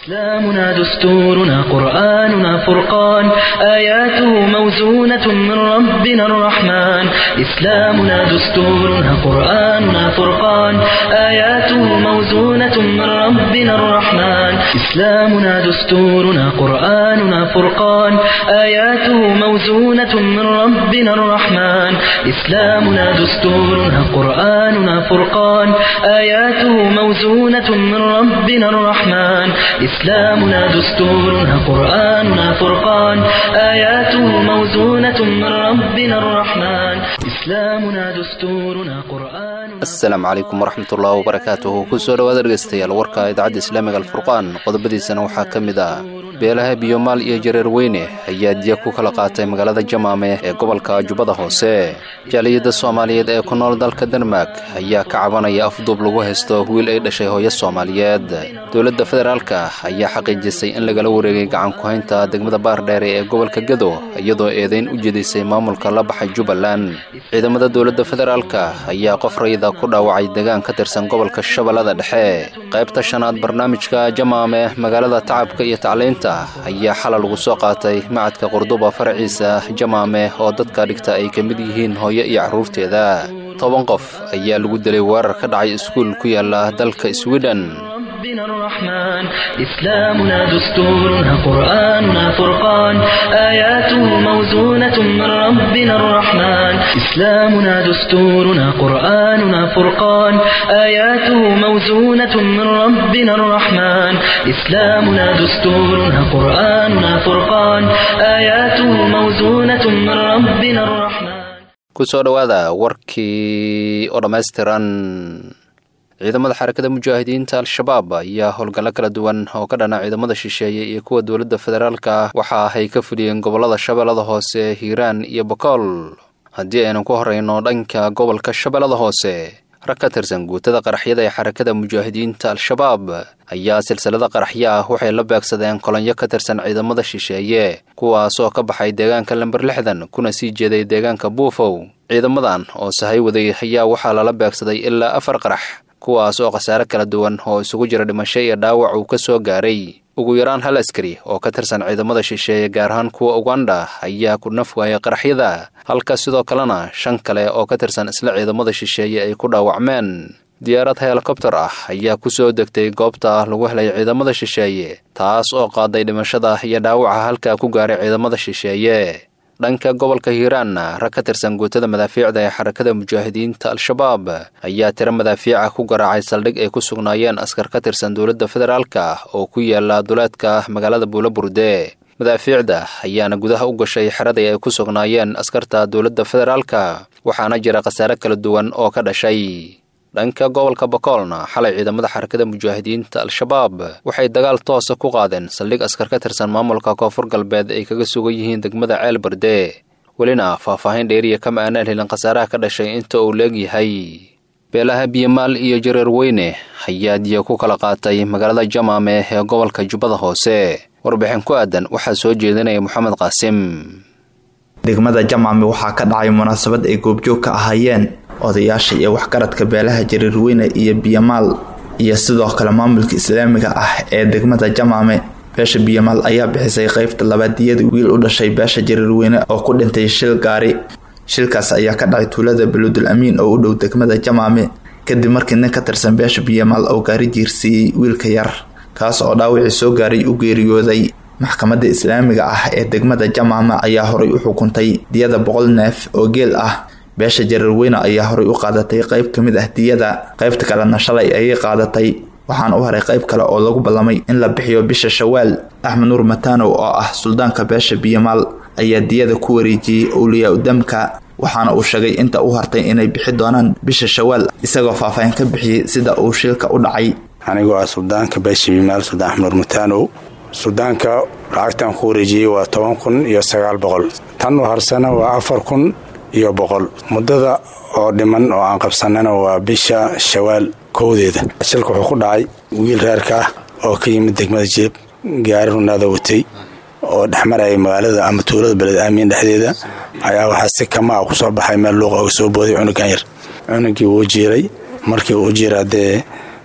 إسلامنا دستورنا قرآننا فرقان آياته موزونة من ربنا الرحمن إسلامنا دستورنا قرآننا فرقان آياته موزونة من ربنا الرحمن إسلامنا دستورنا قرآننا فرقان آياته موزونة من ربنا الرحمن إسلامنا دستورنا قرآننا فرقان آياته موزونة من ربنا الرحمن إسلامنا دستورنا قرآننا فرقان آياته موزونة من ربنا الرحمن إسلامنا دستورنا قرآننا asalaamu calaykum waraxmatullahi wabarakaatuhu kusoo dhowaad dhegaystayaal warka idaacadda islaamiga alfurqaan qodobadiisana waxaa ka mid ah beelaha biyomaal iyo jareer weyne ayaa diya ku kala qaatay magaalada jamaame ee gobolka jubbada hoose jaaliyadda soomaaliyeed ee ku nool dalka denmark ayaa ka cabanaya afduub lagu haysto wiil ay dhashay hooyo soomaaliyeed dowladda federaalka ayaa xaqiijisay in lagala wareegay gacan ku-haynta degmada baardheere ee gobolka gedo iyadoo eedayn u jedisay maamulka la baxay jubbaland ciidamada dowladda federaalka ayaa qof rayida ku dhaawacay degaan ka tirsan gobolka shabeellada dhexe qaybta shanaad barnaamijka jamaame magaalada tacabka iyo tacliinta ayaa xalal lagu soo qaatay macadka qurduba faraciisa jamaame oo dadka dhigta ay ka mid yihiin hooyo iyo carruurteeda toban qof ayaa lagu dilay weerar ka dhacay iskuul ku yaala dalka swiden ربنا الرحمن إسلامنا دستورنا قرآننا فرقان آياته موزونة من ربنا الرحمن إسلامنا دستورنا قرآننا فرقان آياته موزونة من ربنا الرحمن إسلامنا دستورنا قرآننا فرقان آياته موزونة من ربنا الرحمن kusoo dhowaada warkii oo dhammaystiran ciidamada xarakada mujaahidiinta al-shabaab ayaa howlgallo kala duwan oo ka dhana ciidamada shisheeye iyo kuwa dowladda federaalka waxa ay ka fuliyeen gobollada shabeellada hoose hiiraan iyo bokool haddii aynu ku horrayno dhanka gobolka shabeellada hoose rag ka tirsan guutada qaraxyada ee xarakada mujaahidiinta al-shabaab ayaa silsilada qaraxyo ah waxay la beegsadeen kolonyo ka tirsan ciidamada shisheeye kuwaas oo ka baxay deegaanka lamber lixdan kuna sii jeeday deegaanka buufow ciidamadan oo sahay waday ayaa waxaa lala beegsaday ilaa afar qarax kuwaas oo khasaare kala duwan oo isugu jira dhimasho iyo dhaawac uu ka soo gaaray ugu yaraan hal askari oo ka tirsan ciidamada shisheeye gaar ahaan kuwa uganda ayaa ku naf waayay qaraxyada halka sidoo kalena shan kale oo ka tirsan isla ciidamada shisheeye ay ku dhaawacmeen diyaarad helikobtar ah ayaa ku soo degtay goobta lagu helay ciidamada shisheeye taas oo qaaday dhimashada iyo dhaawaca halkaa ku gaaray ciidamada shisheeye dhanka gobolka hiiraanna rag ka tirsan guutada madaafiicda ee xarakada mujaahidiinta al-shabaab ayaa tiro madaafiica ku garaacay saldhig ay ku sugnaayeen askar ka tirsan dowladda federaalka oo ku yaala duleedka magaalada buulaburde madaafiicda ayaana gudaha u gashay xeradii ay ku sugnaayeen askarta dowladda federaalka waxaana jira khasaare kala duwan oo ka dhashay dhanka gobolka bakoolna xalay ciidamada xarakada mujaahidiinta al-shabaab waxay dagaal toosa ku qaadeen saldhig askar ka tirsan maamulka koonfur galbeed ay kaga sugan yihiin degmada ceel barde welina faahfaahin dheeriya kama aanaan helin khasaaraha ka dhashay inta uu leegyahay beelaha biyomaal iyo jareer weyne ayaa diya ku kala qaatay magaalada jamaame ee gobolka jubbada hoose warbixin ku aadan waxaa soo jeedinaya moxamed qaasim degmada jamaame waxaa ka dhacay munaasabad ay goobjoog ka ahaayeen odayaasha iyo waxgaradka beelaha jareerweyne iyo biyamaal iyo sidoo kale maamulka islaamiga ah ee degmada jamaame beesha biyamaal ayaa bixisay qeybta labaadiyada wiil u dhashay beesha jareerweyne oo ku dhintay shil gaari shilkaas ayaa ka dhacay tuulada baludul amiin oo u dhow degmada jamaame kadib markii nin ka tirsan beesha biyamaal oo gaari jiirsiiyey wiilka yar kaas oo dhaawacii soo gaaray u geeriyooday maxkamadda islaamiga ah ee degmada jamaame ayaa horay u xukuntay diyada boqol neef oo geel ah beesha jareerweyne ayaa horay u qaadatay qayb ka mid ah diyada qaybta kalena shalay ayay qaadatay waxaana u haray qayb kale oo lagu ballamay in la bixiyo bisha shawaal axmed nuur matanow oo ah suldaanka beesha biyamaal ayaa diyada ku wareejiyey owliyaa udamka waxaana uu sheegay inta u hartay inay bixi doonaan bisha shawaal isagoo faahfaahin ka bixiyey sida uu shilka u dhacay anigoo ah suldaanka beesha biyamaal suldaan axmed nuur matanow suldaanka lacagtan ku wareejiyey waa toban kun iyo sagaal boqol tan u harsana waa afar kun iyo boqol muddada oo dhiman oo aan qabsanana waa bisha shawaal kowdeeda shilka wuxuu ku dhacay wiil reerka ah oo ka yimid degmada jeeb gaari runaada watay oo dhexmaraya magaalada ama tuulada beled aamiin dhexdeeda ayaa waxaa si kama a kusoo baxay meel luuqa oga soo booday cunugan yar cunugii wuu jiiray markii uu jiira dee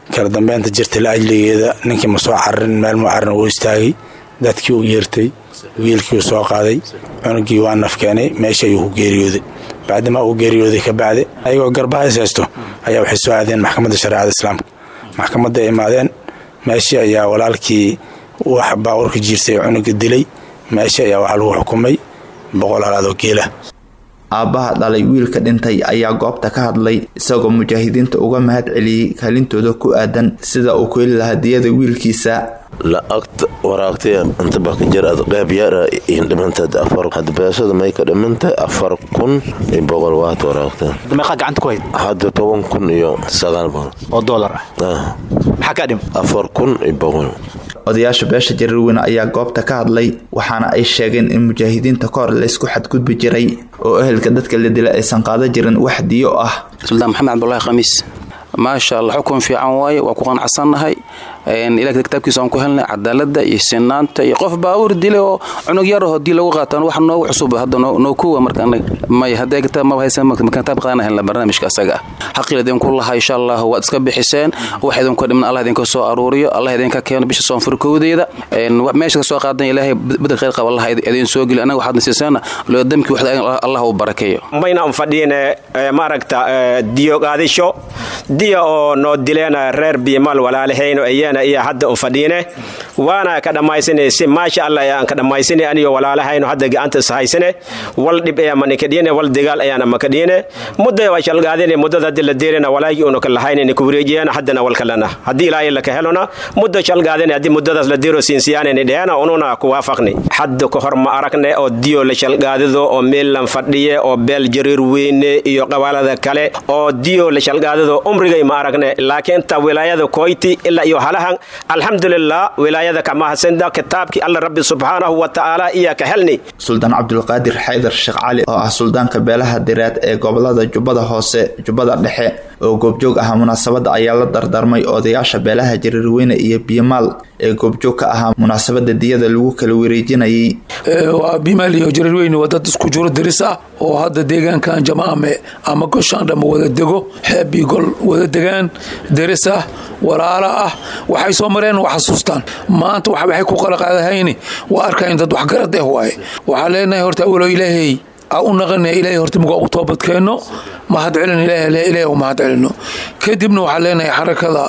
kala dambeynta jirta la ajligeeda ninkii ma soo cararin meel ma carin wuu istaagay dadkii u yeertay wiilkii uu soo qaaday cunugii waa nafkeenay meesha ayuu ku geeriyooday bacdimaa uu geeriyooday ka bacdi ayagoo garbahays haysto ayaa waxay soo aadeen maxkamadda shareecada islaamka maxkamadda ay imaadeen meeshii ayaa walaalkii wax baawurka jiirsay cunuga dilay meeshii ayaa waxaa lagu xukumay boqol halaadoo geela aabbaha dhalay wiilka dhintay ayaa goobta ka hadlay isagoo mujaahidiinta uga mahad celiyey kaalintooda ku aadan sida uu ku heli lahaa diyada wiilkiisa lacagta waraagtay inta bakajir ad qeyb yara dhimantaad afar hadda beesada may ka dhimantahay afar kun iyo boqol waad waraagtay meeqaa gacanta ku hayd hadda toban kun iyo sagaal boqol oo doolar ah ah maxaa kaa dhim afar kun iyo boqol odayaasha beesha jarirweyne ayaa goobta ka hadlay waxaana ay sheegeen in mujaahidiinta ka hor laysku xadgudbi jiray oo ehelka dadka la dila aysan qaadan jirin wax diyo ah suldaan maxamed cabdulahi khamiis maasha allah xukun fiican waaye waa ku qanacsannahay ilaaha kitaabkiisa aan ku helnay cadaalada iyo sinaanta iyo qof baawur dile oo cunug yaraho dii lagu qaataan wax noogu cusub hadda noo kuwa marka may hadday kitaab maba haysan kitaab qaadana helna barnaamijka asaga ah xaqil idinku laha insha allah waad iska bixiseen wax idinku dhiman allah idinka soo aruuriyo allah idinka keeno bisha soonfurkowdeeda meesha ka soo qaadan ilaahay bedel khayr qaba allah idin soo geli anaga waxaad nasiisaana loo damki waxda allah uu barakeeyo mayna un fadhiine maaragta diyo qaadisho diya oo noo dileen reer biimal walaalahayno ayana iyo hadda un fadhiine waana ka dhammaysanay si maasha allah ayaan ka dhammaysanay aniyo walaalahayno hadda gacanta is haysane wal dhib ayaa manikadhiine wal dagaal ayaana makadhiine mudda waa shalgaadine muddada haddi la deerina walaagii una ka lahaynayna ku wareejiyana haddana walkalana haddii ilaahay laka helona muddo shalgaadine haddii muddadaas la deero siinsiyaanayna dheena ununa ku waafaqni hadda ka hor ma aragne oo diyo la shalgaadido oo meel lan fadhiye oo beel jariir weyne iyo qabaalada kale oo diyo la shalgaadido umrigay ma aragne laakiin inta wilaayada koyti ilaa iyo halahan alxamdulilah wilaayada kamahasenda kitaabkii alla rabbi subxaanahu wa tacaala iya ka helni suldaan cabdulqaadir xaydar sheekh cali oo ah suldaanka beelaha diraad ee gobolada jubbada hoose jubbada dhexe oo goobjoog ahaa munaasabadda ayaa la dardarmay odayaasha beelaha jariirweyne iyo biyomaal ee goobjoog ka ahaa munaasabada diyada lagu kala wareejinayay waa bimaal iyo jariirweyne waa dad isku juro diris ah oo hadda deegaankan jamaame ama goshaan dhamma wada dego xeebii gol wada degaan diris ah walaala ah waxay soo mareen waa xasuustaan maanta waxay ku qalaqaadahayni waa arkayn dad waxgarad eh waaye waxaan leenahay horta awalo ilaahay a u naqana ilaahay horta muga u toobadkeenno mahad celin ilaahay u mahad celino kadibna waxaan leenahay xarakada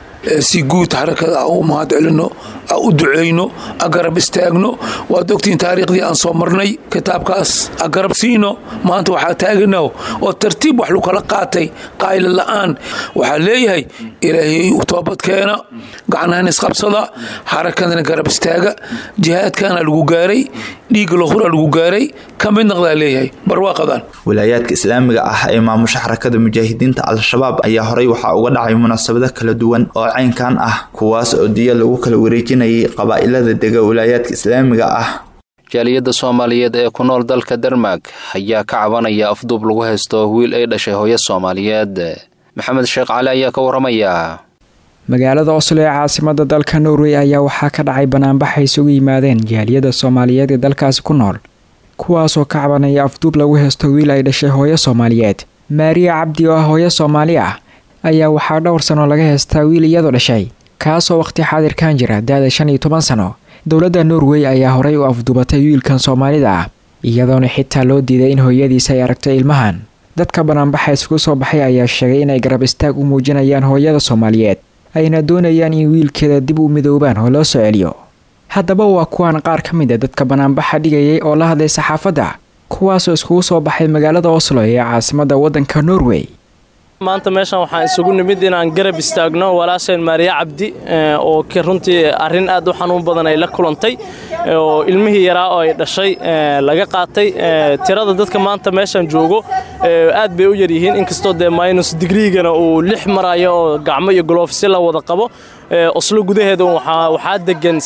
si guud xarakada a u mahad celino a u duceyno a garab istaagno waad ogtiin taariikhdii aan soo marnay kitaabkaas a garab siino maanta waxaa taagana oo tartiib wax lukala qaatay qaayla la'aan waxaa leeyahay ilaahay u toobadkeena gacnahan isqabsada xarakadana garab istaaga jihaadkana lagu gaaray dhiiga lohura lagu gaaray ka mid naqdaa leeyahay barwaaqadan wilaayaadka islaamiga ah ee maamusha xarakada mujaahidiinta al-shabaab ayaa horey waxaa uga dhacay munaasabado kala duwan oo caynkan ah kuwaas oo diya lagu kala wareejinayay qabaa'ilada dega wilaayaadka islaamiga ah jaaliyadda soomaaliyeed ee ku nool dalka dermag ayaa ka cabanaya afduub lagu haysto wiil ay dhashay hooyo soomaaliyeed maxamed sheekh cali ayaa ka waramaya magaalada oslo ee caasimada dalka norway ayaa waxaa ka dhacay banaanbax ay isugu yimaadeen jaaliyadda soomaaliyeed ee dalkaasi ku nool kuwaasoo ka cabanaya afduub lagu haysto wiil ay dhashay hooyo soomaaliyeed maariya cabdi oo ah hooyo soomaali ah ayaa waxaa dhowr sano laga haystaa wiil iyadoo dhashay kaasoo waqti xaadirkan jira da-da shan iyo toban sano dowladda norway ayaa horey u afduubatay wiilkan soomaalida ah iyadoona xitaa loo diiday in hooyadiisa ay aragto ilmahan dadka banaanbaxa isugu soo baxay ayaa sheegay inay garab istaag u muujinayaan hooyada soomaaliyeed ayna doonayaan in wiilkeeda dib u midoobaan oo loo soo celiyo haddaba waa kuwan qaar ka mid a dadka banaanbaxa dhigayay oo la hadlay saxaafadda kuwaasoo iskugu soo baxay magaalada oslo ee caasimadda waddanka norway maanta meeshan waxaan isugu nimid inaan garab istaagno walaasheen maariya cabdi oo runtii arrin aad u xanuun badan ay la kulantay oo ilmihii yaraa oo ay dhashay laga qaatay tirada dadka maanta meeshan joogo aad bay u yaryihiin inkastoo dee minus digriigana uu lix marayo oo gacmo iyo goloofsi la wada qabo oslo gudaheeda waxaa degan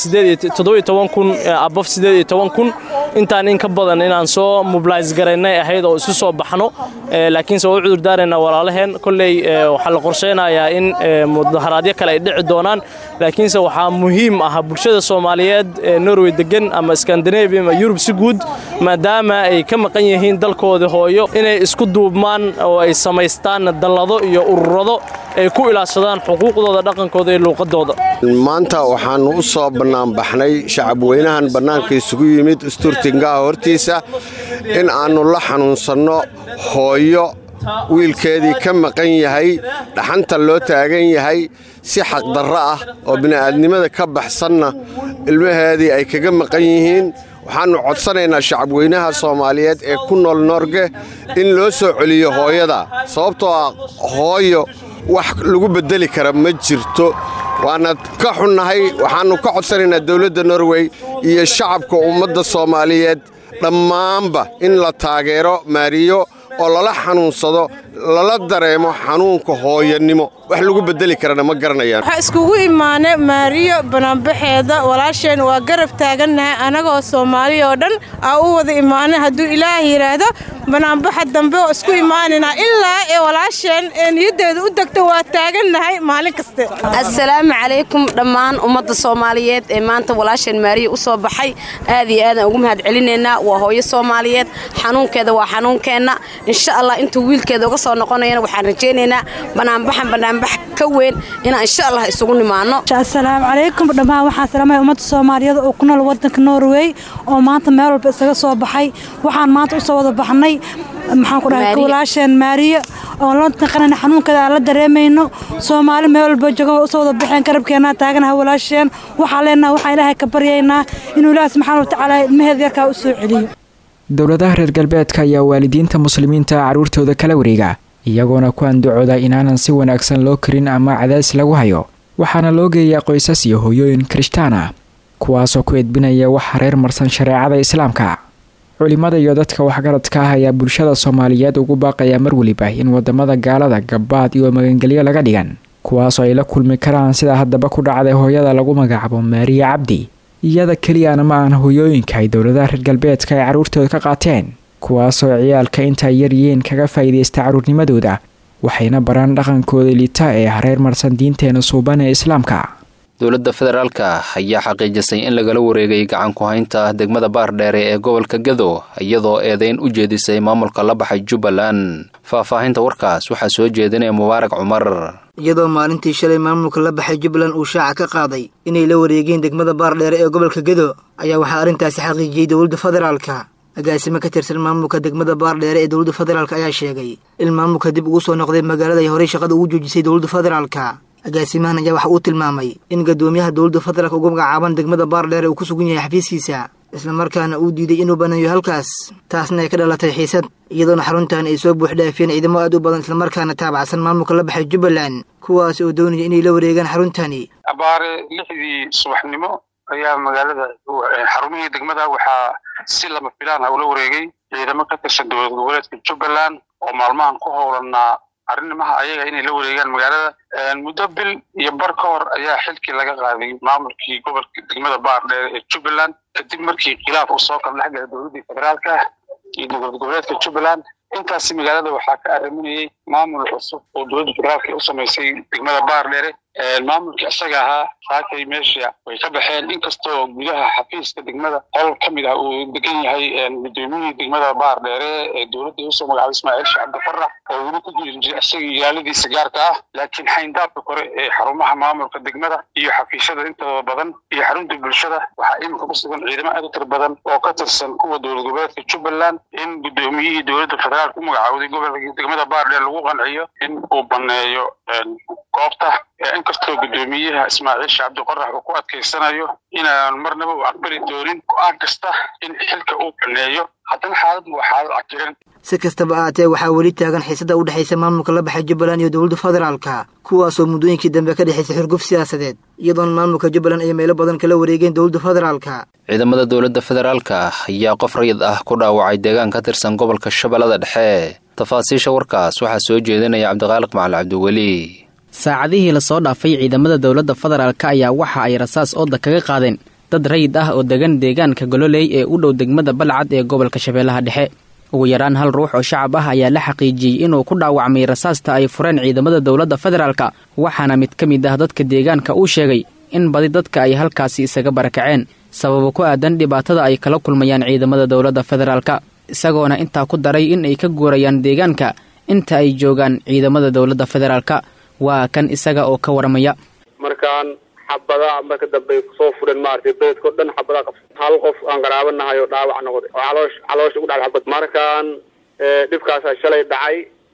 kun abof kun intaan in ka badan inaan soo mobilis garaynay ahayd oo isu soo baxno laakiinse waa u cudurdaaraynaa walaalaheen kolley waxaa la qorsheynayaa in mudaharaadyo kale ay dhici doonaan laakiinse waxaa muhiim ah bulshada soomaaliyeed ee norway degan ama skandinavia ama yurub si guud maadaama ay ka maqan yihiin dalkooda hooyo inay isku duubmaan oo ay samaystaan dallado iyo ururado ay ku ilaashadaan xuquuqdooda dhaqankooda iyo luuqadooda maanta waxaannu u soo bannaanbaxnay shacabweynahan bannaanka isugu yimid isturtingaha hortiisa in aannu la xanuunsanno hooyo wiilkeedii ka maqan yahay dhaxanta loo taagan yahay si xaqdarro ah oo bini'aadnimada ka baxsanna ilmaheedii ay kaga maqan yihiin waxaannu codsanaynaa shacabweynaha soomaaliyeed ee ku nool noorge in loo soo celiyo hooyada sababtoo ah hooyo wax lagu beddeli kara ma jirto waana ka xunnahay waxaannu ka codsanaynaa dawladda norway iyo shacabka ummadda soomaaliyeed dhammaanba in la taageero maariyo oo lala xanuunsado lala dareemo xanuunka hooyanimo wax lagu beddeli karana ma garanayaan waxaa iskugu imaanay maariyo banaanbaxeeda walaasheen waa garab taagannahay annagoo soomaaliya oo dhan aa u wada imaanay hadduu ilaah yidhaahdo banaanbaxa dambe oo isku imaanaynaa ilaa ee walaasheen ee niyaddeeda u degto waa taagannahay maalin kaste assalaamu calaykum dhammaan ummadda soomaaliyeed ee maanta walaasheen maariya u soo baxay aad iyo aadaan ugu mahad celinaynaa waa hooyo soomaaliyeed xanuunkeeda waa xanuunkeenna insha allah intuu wiilkeeda uga soo noqonayana waxaan rajaynaynaa banaanbaxan banaanbax ka weyn inaan insha allah isugu nimaano assalaamu calaykum dhammaan waxaan salaamaya ummadda soomaaliyeed oo ku nool waddanka norway oo maanta meel walba isaga soo baxay waxaan maanta u soo wada baxnay maxaan ku dhahay walaasheen maariya oon la taqanayna xanuunkeeda aan la dareemayno soomaali meel walba jooga usoo wada baxeen garabkeenna taaganaha walaasheen waxaan leenaha waxaan ilaahay ka baryaynaa inuu ilaahi subxaana watacaala ilmaheeda yarkaa u soo celiyo dowladaha reer galbeedka ayaa waalidiinta muslimiinta carruurtooda kala wareega iyagoona ku andacooda inaanan si wanaagsan loo karin ama cadaadis lagu hayo waxaana loo geeyaa qoysas iyo hooyooyin kirishtaan ah kuwaasoo ku edbinaya waxa reer marsan shareecada islaamka culimada iyo dadka waxgaradka ah ayaa bulshada soomaaliyeed ugu baaqaya mar weliba in wadamada gaalada gabaad iyo magangelyo laga dhigan kuwaasoo ay la kulmi karaan sida haddaba ku dhacday hooyada lagu magacaabo maariya cabdi iyada keliyana ma aan hooyooyinka ay dowladaha reer galbeedka ay carruurtooda ka qaateen kuwaasoo ciyaalka intaay yaryihiin kaga faa'iidaysta carruurnimadooda waxayna baraan dhaqankooda liita ee hareer marsan diinteena suuban ee islaamka dowladda federaalka ayaa xaqiijisay in lagala wareegay gacan ku-haynta degmada baardheere ee gobolka gado iyadoo eedeyn u jeedisay maamulka la baxay jubbaland faahfaahinta warkaas waxaa soo jeedinaya mubaarak cumar iyadoo maalintii shalay maamulka la baxay jubbaland uu shaaca ka qaaday inay la wareegeen degmada baardheere ee gobolka gado ayaa waxaa arrintaasi xaqiijiyey dowladda federaalka agaasimo ka tirsan maamulka degmada baardheere ee dowladda federaalk ayaa sheegay in maamulka dib ugu soo noqday magaalada ay horey shaqada ugu joojisay dowladda federaalka agaasimahan ayaa waxa uu tilmaamay in gadoomiyaha dowladda federaalk ugu magacaaban degmada baardheere uu ku sugan yahay xafiiskiisa islamarkaana uu diiday inuu banayo halkaas taasna ay ka dhalatay xiisad iyadoona xaruntan ay soo buuxdhaafiyeen ciidamo aad u badan islamarkaana taabacsan maamulka la baxay jubbaland kuwaas oo doonaya inay la wareegaan xaruntani abaare lixdii subaxnimo ayaa magaalada xarumihii degmada waxaa si lama filaan ah ula wareegay ciidamo ka tirsan dowlad goboleedka jubbaland oo maalmahan ku howlanaa arrimaha ayaga inay la wareegaan magaalada muddo bil iyo bar ka hor ayaa xilkii laga qaaday maamulkii gobolka degmada baardheere ee jubbaland kadib markii khilaaf uu soo kala dhex galay dowladdii federaalka iyo dowlad goboleedka jubbaland intaasi magaalada waxaa ka arriminayay maamul cusub oo dowladda federaalka u samaysay degmada baardheere maamulkii isaga ahaa saakay meesha way ka baxeen inkastoo gudaha xafiiska degmada qol ka mid ah uu degan yahay gudoomiyihii degmada baardheere ee dowladda usoo magacaabay ismaaciil sheekh cabdifarax oo weli ku jiri jiray isaga ilaaladiisa gaarka ah laakiin xayndaabka kore ee xarumaha maamulka degmada iyo xafiisyada intooda badan iyo xarunta bulshada waxaa iminka ku sugan ciidamo aad u tir badan oo ka tirsan kuwa dowlad goboleedka jubbaland in gudoomiyihii dowladda federaalka u magacaawday gobolka degmada baardheere lagu qanciyo in uu baneeyo goobta inkastoo guddoomiyaha ismaaciil sheekh cabdiqarax uu ku adkaysanayo inaan marnaba u aqbali doonin go-aan kasta in xilka uu baneeyo haddana xaaladdu waa xaalad cakiran si kastaba ahaatee waxaa weli taagan xiisada u dhexaysa maamulka la baxay jubbaland iyo dowladda federaalka kuwaasoo muddooyinkii dambe ka dhexaysay xurguf siyaasadeed iyadoona maamulka jubbaland ay meelo badan kala wareegeen dowladda federaalka ciidamada dowladda federaalka ayaa qof rayid ah ku dhaawacay deegaan ka tirsan gobolka shabeellada dhexe tafaasiisha warkaas waxaa soo jeedinaya cabdiqaaliq macali cabdiweli saacadihii lasoo dhaafay ciidamada dowladda federaalk ayaa waxa ay rasaas ooda kaga qaadeen dad rayid ah oo degan deegaanka gololey ee u dhow degmada balcad ee gobolka shabeellaha dhexe ugu yaraan hal ruux oo shacab ah ayaa la xaqiijiyey inuu ku dhaawacmay rasaasta ay fureen ciidamada dowladda federaalka waxaana mid ka mid ah dadka deegaanka uu sheegay in badi dadka ay halkaasi isaga barakaceen sababo ku aadan dhibaatada ay kala kulmayaan ciidamada dowladda federaalka isagoona intaa ku daray in ay ka guurayaan deegaanka inta ay joogaan ciidamada dowladda federaalka waa kan isaga oo ka waramaya markaan xabadaha marka dambe ay kusoo fureen maaragtay beledkao dhan xabadaha qabsa hal qof aan qaraabanahay oo dhaawac noqday oo caloosh caloosha ugu dhacay xabad markaan dhibkaasaa shalay dhacay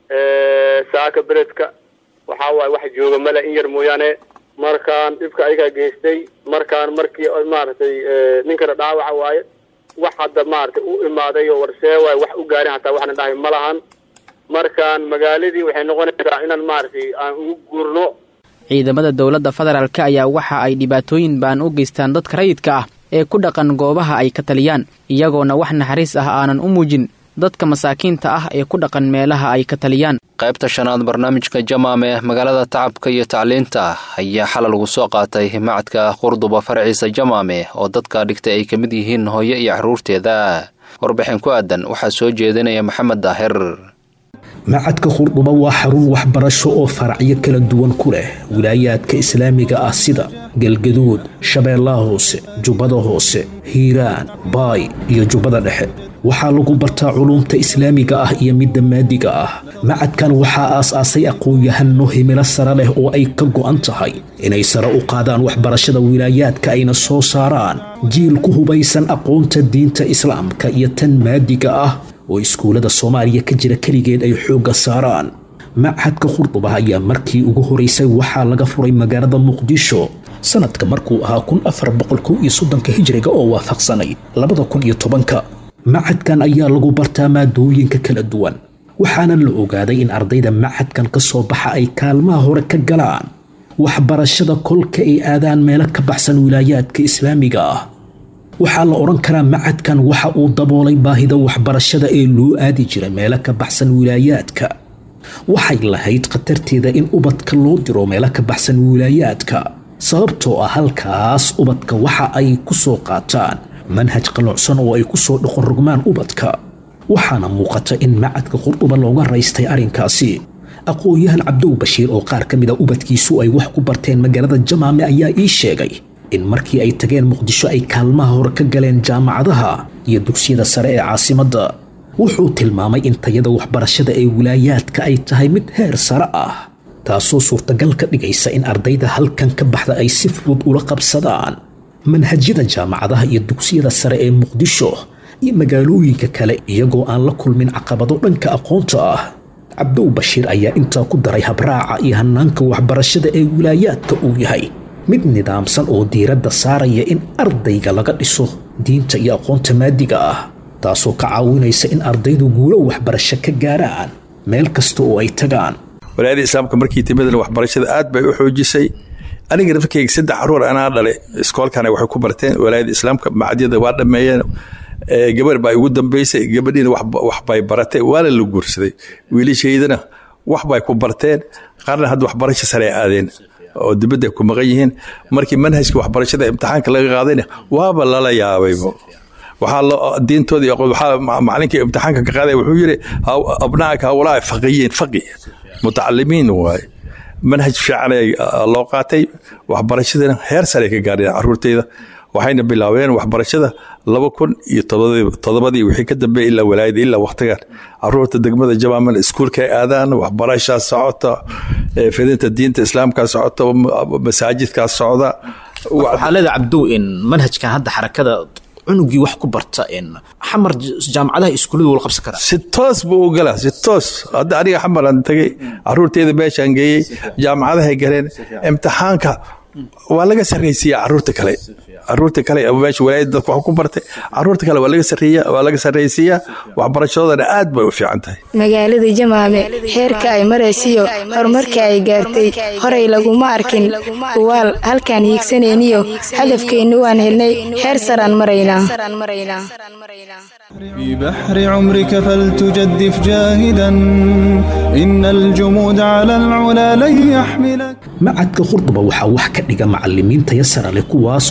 saaka beledka waxaa waaye wax jooga male in yar mooyaane markaan dhibka ayagaa geystay markaan markii maaragtay ninkana dhaawaca waaye wax hadda maaragtay u imaaday oo warsee waaye wax u gaarin hataa waxna dhahay ma lahan markaan magaaladii waxay noqonaysaa inaan maaragtay aan ugu guurno ciidamada dowladda federaalk ayaa waxa ay dhibaatooyin baan u geystaan dadka rayidka ah ee ku dhaqan goobaha ay ka taliyaan iyagoona wax naxariis ah aanan u muujin dadka masaakiinta ah ee ku dhaqan meelaha ay ka taliyaan qaybta shanaad barnaamijka jamaame magaalada tacabka iyo tacliinta ayaa xalal lagu soo qaatay macadka qurduba farciisa jamaame oo dadka dhigtay ay ka mid yihiin hooyo iyo carruurteeda warbixin ku aadan waxaa soo jeedinaya maxamed daahir macadka qurdhuba waa xarun waxbarasho oo faracyo kala duwan ku leh wilaayaadka islaamiga ah sida galgaduud shabeellaha hoose jubbada hoose hiiraan baay iyo jubbada dhexe waxaa lagu bartaa culuumta islaamiga ah iyo midda maadiga ah macadkan waxaa aas-aasay aqoon-yahano himilo sare leh oo ay ka go'an tahay inay sare u qaadaan waxbarashada wilaayaadka ayna soo saaraan jiil ku hubaysan aqoonta diinta islaamka iyo tan maadiga ah oo iskuullada soomaaliya ka jira keligeed ay xoogga saaraan machadka khurduba ayaa markii ugu horeysay waxaa laga furay magaalada muqdisho sanadka markuu ahaa kun afar boqol kow iyo soddonka hijriga oo waafaqsanay labada kun iyo tobanka machadkan ayaa lagu bartaa maadooyinka kala duwan waxaana la ogaaday in ardayda machadkan ka soo baxa ay kaalmaha hore ka galaan waxbarashada kolka ay aadaan meelo ka baxsan wilaayaadka islaamiga ah waxaa la odhan karaa macadkan waxa uu daboolay baahida waxbarashada ee loo aadi jira meelo ka baxsan wilaayaadka waxay lahayd khatarteeda in ubadka loo diro meelo ka baxsan wilaayaadka sababtoo ah halkaas ubadka waxa ay ku soo qaataan manhaj qaluucsan oo ay ku soo dhoqon rogmaan ubadka waxaana muuqata in macadka qurduba looga raystay arrinkaasi aqoon-yahan cabdow bashiir oo qaar ka mida ubadkiisu ay wax ku barteen magaalada jamaame ayaa ii sheegay in markii ay tageen muqdisho ay kaalmaha hore ka galeen jaamacadaha iyo dugsiyada sare ee caasimadda wuxuu tilmaamay in tayada waxbarashada ee wilaayaadka ay tahay mid heer sare ah taasoo suurtagal ka dhigaysa in ardayda halkan ka baxda ay si fudud ula qabsadaan manhajyada jaamacadaha iyo dugsiyada sare ee muqdisho iyo magaalooyinka kale iyagoo aan la kulmin caqabado dhanka aqoonta ah cabdow bashiir ayaa intaa ku daray habraaca iyo hanaanka waxbarashada ee wilaayaadka uu yahay mid nidaamsan oo diiradda saaraya in ardayga laga dhiso diinta iyo aqoonta maadiga ah taasoo ka caawinaysa in ardaydu guulo waxbarasho ka gaaraan meel kasta oo ay tagaan walaayada islaamka markii timadan waxbarashada aad bay u xoojisay aniga rafkeyga saddex caruur anaa dhale iskoolkana waxay ku barteen walaayada islaamka macadyada waa dhammeeyeen gabar baa igu dambeysay gabadhiina waxbay baratay waana la guursaday wiilashaydana waxbay ku barteen qaarna hadda waxbarasho sare aadeen oo dibadda ku maqan yihiin markii manhajka waxbarashada imtixaanka laga qaadayna waaba lala yaabay waxaa diintooda waxaa macalinkii imtixaanka ka qaaday wuxuu yiri abnaaka hawlaa faqiyiin faqi mutacalimiin waaye manhaj fiican loo qaatay waxbarashadana heer sare ka gaareen caruurteyda waxayna bilaabeen waxbarashada laba kun iyo todobadii wixii ka dambeeyay ilaa walaayada ilaa waqtigan caruurta degmada jamaaman iskuulka ay aadaan waxbarashaa socota fidinta diinta islaamkaa socota masaajidkaa socda waxaa leeda cabdow in manhajkan hadda xarakada cunugii wax ku barta in xamar jaamacadaha iskuulladu wala qabsan karaa si toos buu u galaa si toos hadda aniga xamaran tagay caruurteeda meeshaan geeyey jaamacadahay galeen imtixaanka waa laga sarraysiiyaa caruurta kale caruurta kale meesha walaayada dadka wax ku bartay caruurta kale waa laga sarreeya waa laga sarraysiiyaa waxbarashadoodana aad bay u fiican tahay magaalada jamaame heerka ay maraysiyo horumarka ay gaartay horay laguma arkin uwaal halkaan hiigsanayniyo hadafkeennu waan helnay heer saraan maraynaa في بحر عمرك فلتجدف جاهدا إن الجمود على العلا لن يحملك macadka khurduba waxaa wax ka dhiga macalimiin taya sare leh kuwaas oo si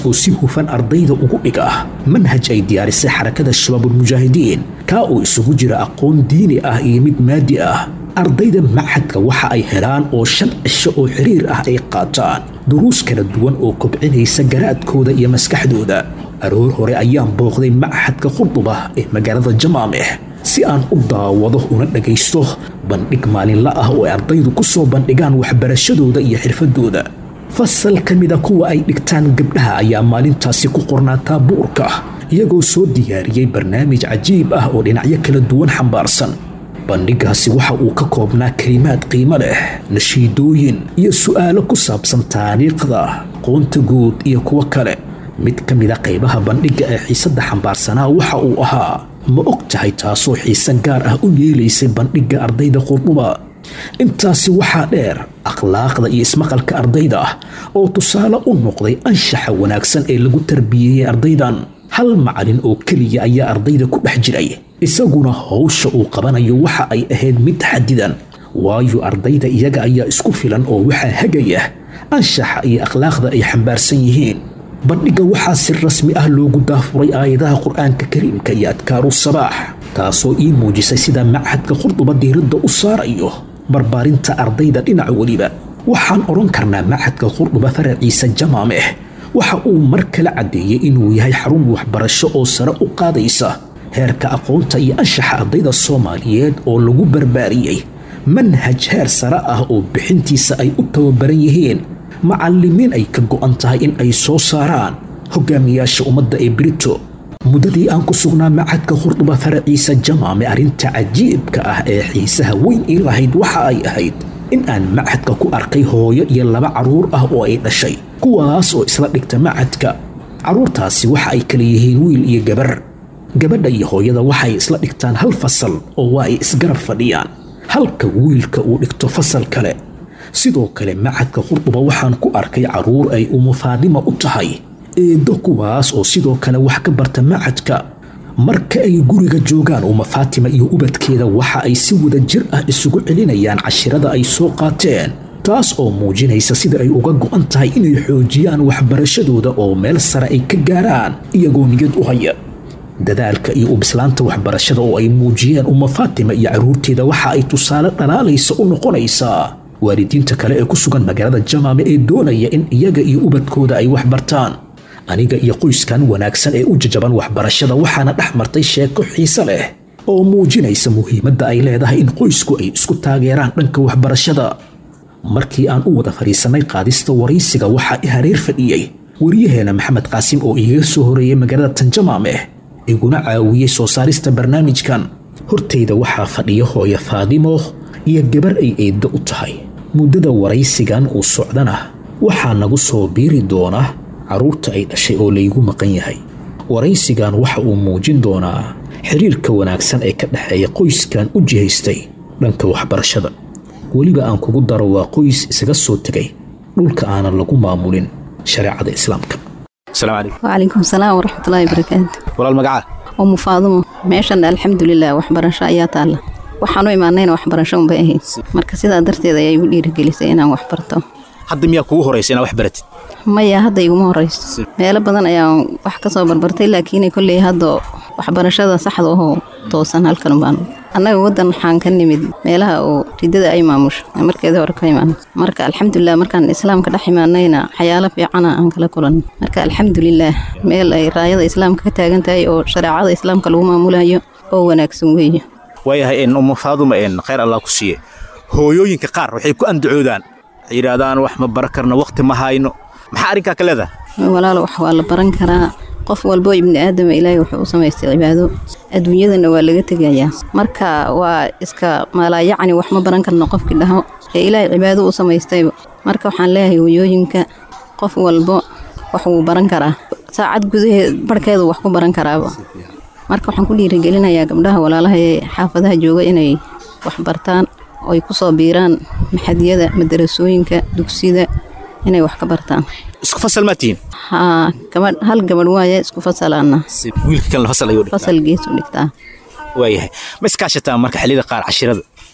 hufan ardayda ugu dhiga manhaj ay diyaarisay xarakada shabaabulmujaahidiin kaa oo isugu jira aqoon diini ah iyo mid maadi ah ardayda machadka waxa ay helaan oo shan cisho oo xiriir ah ay qaataan duruus kala duwan oo kobcinaysa garaadkooda iyo maskaxdooda aroor hore ayaan booqday machadka qurduba ee magaalada jamaameh si aan u daawado una dhagaysto bandhig maalinla ah oo ay ardaydu ku soo bandhigaan waxbarashadooda iyo xirfadooda fasal ka mida kuwa ay dhigtaan gabdhaha ayaa maalintaasi ku qornaa taabuurka iyagoo soo diyaariyey barnaamij cajiib ah oo dhinacyo kala duwan xambaarsan bandhigaasi waxa uu ka koobnaa kelimaad qiimo leh nashiidooyin iyo su'aalo ku saabsan taariikhda qoonta guud iyo kuwo kale mid ka mida qaybaha bandhigga ee xiisadda xambaarsanaa waxa uu ahaa ma og tahay taasoo xiise gaar ah u yeelaysay bandhigga ardayda qurduba intaasi waxaa dheer akhlaaqda iyo ismaqalka ardayda ah oo tusaale u noqday anshaxa wanaagsan ee lagu tarbiyeeyey ardaydan hal macalin oo keliya ayaa ardayda ku dhex jiray isaguna howsha uu qabanayo waxa ay ahayd mid xadidan waayo ardayda iyaga ayaa isku filan oo waxaa hagaya anshaxa iyo akhlaaqda ay xambaarsan yihiin bandhigga waxaa si rasmi ah loogu daafuray aayadaha qur-aanka kariimka iyo adkaaru sabaax taasoo ii muujisay sida machadka qurduba diiradda u saarayo barbaarinta ardayda dhinac weliba waxaan odhan karnaa machadka qurduba faraciisa jamaameh waxa uu mar kale caddeeyey inuu yahay xarun waxbarasho oo sare u qaadaysa heerka aqoonta iyo anshaxa ardayda soomaaliyeed oo lagu barbaariyey manhaj heer sare ah oo bixintiisa ay u tababaran yihiin macallimiin ay ka go'an tahay in ay soo saaraan hogaamiyaasha ummadda ee brito muddadii aan ku sugnaa machadka qurduba faraciisa jamaame arrinta cajiibka ah ee xiisaha weyn ii lahayd waxa ay ahayd in aan machadka ku arkay hooyo iyo laba carruur ah oo ay dhashay kuwaas oo isla dhigta machadka carruurtaasi waxa ay kala yihiin wiil iyo gabar gabadha iyo hooyada waxay isla dhigtaan hal fasal oo waa ay isgarab fadhiyaan halka wiilka uu dhigto fasal kale sidoo kale machadka qurduba waxaan ku arkay carruur ay umufaadima u tahay eeddo kuwaas oo sidoo kale wax ka barta machadka marka ay guriga joogaan uma faatima iyo ubadkeeda waxa ay si wada jir ah isugu celinayaan cashirada ay soo qaateen taas oo muujinaysa sida ay uga go'an tahay inay xoojiyaan waxbarashadooda oo meel sare ay ka gaaraan iyagoo niyad u haya dadaalka iyo ubislaanta waxbarashada oo ay muujiyeen uma faatima iyo carruurteeda waxa ay tusaale dhalaalaysa u noqonaysaa waalidiinta kale ee ku sugan magaalada jamaame ee doonaya in iyaga iyo ubadkooda ay wax bartaan aniga iyo qoyskan wanaagsan ee u jajaban waxbarashada waxaana dhex martay sheeko xiise leh oo muujinaysa muhiimadda ay leedahay in qoysku ay isku taageeraan dhanka waxbarashada markii aan u wada fadhiisannay qaadista waraysiga waxaa i hareer fadhiyey waryaheena maxamed qaasim oo igaga soo horeeyey magaalada tanjamaameh iguna caawiyey soo saarista barnaamijkan hortayda waxaa fadhiya hooyo faadimo iyo gabar ay eeddo u tahay muddada waraysigan uu socdana waxaa nagu soo biiri doona carruurta ay dhashay oo laygu maqan yahay waraysigan waxa uu muujin doonaa xiriirka wanaagsan ee ka dhexeeya qoyskan u jihaystay dhanka waxbarashada weliba aan kugu daro waa qoys isaga soo tegay dhulka aanan lagu maamulin shareecada islaamka wacalaykum salaam waraxmatullaahi barakaatu walaal magacaa umu faadumo meeshan alxamdulilah waxbarasho ayaa taalla waxaan u imaanayna waxbarasho unbay ahayd marka sidaa darteed ayaa igu dhiirigelisay inaan wax barto hadda miyaa kugu horaysa inaad wax baratid maya hadda iguma horayso meelo badan ayaan wax ka soo barbartay laakiin kolley hadda waxbarashada saxda ahoo toosan halkan baan annaga waddan waxaan ka nimid meelaha oo ridada ay maamusho markeeda hore ka imaan marka alxamdulilah markaan islaamka dhex imaanayna waxyaalo fiicana aan kala kulan marka alxamdulilah meel ay raayada islaamka ka taagan tahay oo shareecada islaamka lagu maamulayo oo wanaagsan weeye waayahay in umu faaduma in khayr allah ku siiye hooyooyinka qaar waxay ku andacoodaan waxay yidhaahdaan wax ma baran karna wakhti ma hayno maxaa arrinkaa ka leedahay walaalo wax waa la baran karaa qof walbo ibni aadama ilaahay wuxuu u samaystay cibaado adduunyadana waa laga tegayaa marka waa iska maalaayacni wax ma baran karno qofkii dhaho ee ilaahay cibaado u samaystayba marka waxaan leeyahay hooyooyinka qof walbo wax wuu baran karaa saacad gudaheed barhkeedu wax ku baran karaaba marka waxaan ku dhiirigelinayaa gabdhaha walaalaha ee xaafadaha jooga inay wax bartaan oo ay ku soo biiraan maxadiyada madarasooyinka dugsida inay wax ka bartaan isku fasal maa tihiin haa gabadh hal gabadh waaye isku fasalaana wiilka kalena fasal ayuu dhigtaa fasal gees u dhigtaa waayahay ma iskaashataan marka xilliyada qaar cashirada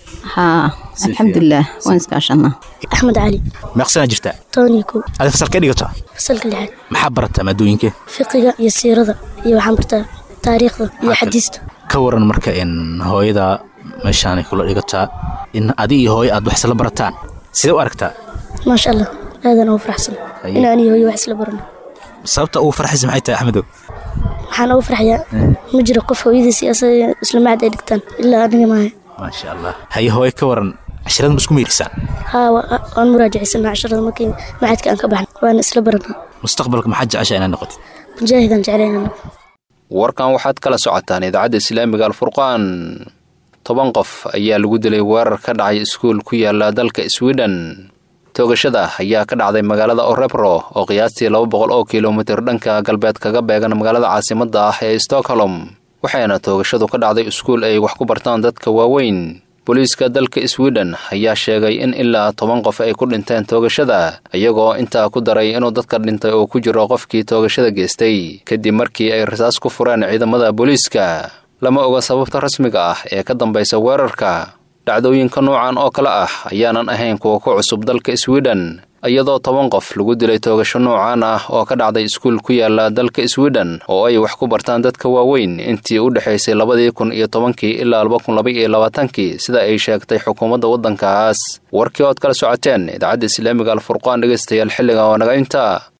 haa alxamdulilah waan iskaashanaa axmed cali meeqsanaa jirtaa tony kow adi fasalkee dhigataa fasalka lixaad maxaa barataa maadooyinkee fiqiga iyo siirada iyo waxaan bartaa taariikhda iyo xadiista ka waran marka in hooyada meeshaanay kula dhigataa in adi iyo hooyo aad wax isla barataan sidee u aragtaa maasha allah aadan ugu faraxsan in aan iyo hooyo wax isla barano sababta ugu farxaysa maxay tahay axmedow waxaan ugu farxayaa ma jiro qof hooyadiis iyo asaga isla macad ay dhigtaan ilaa aniga maaha maasha allah haye hooyo ka waran cashirada ma isku meyrisaan haa waan muraajacaysanaa casharada markii macadka aan ka baxna waana isla baranaa mustaqbalka maxaad jeceshaa inaad noqotid mujaahidaan jeclaynaa warkan waxaad kala socotaan idaacadda islaamiga alfurqaan toban qof ayaa lagu dilay weerar ka dhacay iskuul ku yaala dalka swiden toogashada ayaa ka dhacday magaalada orebro oo qiyaastii laba boqol oo kilomitir dhanka galbeed kaga beegan magaalada caasimadda ah ee stockholm waxayna toogashadu ka dhacday iskuul ay wax ku bartaan dadka waaweyn booliiska dalka swiden ayaa sheegay in ilaa toban qof ay ku dhinteen toogashada iyagoo intaa ku daray inuu dadka dhintay oo ku jiro qofkii toogashada geystay kadib markii ay rasaas ku fureen ciidamada booliiska lama oga sababta rasmiga ah ee ka dambaysa weerarka dhacdooyinka noocan oo kale ah ayaanan ahayn kuwa ku cusub dalka swiden iyadoo toban qof lagu dilay toogasho noocaan ah oo ka dhacday iskuul ku yaala dalka swiden oo ay wax ku bartaan dadka waaweyn intii u dhexaysay labadii kun iyo tobankii ilaa laba kun laba iyo labaatankii sida ay sheegtay xukuumadda waddankaas warkii ood kala socoteen idaacadda islaamiga alfurqaan dhegaystayaal xilliga oo naga inta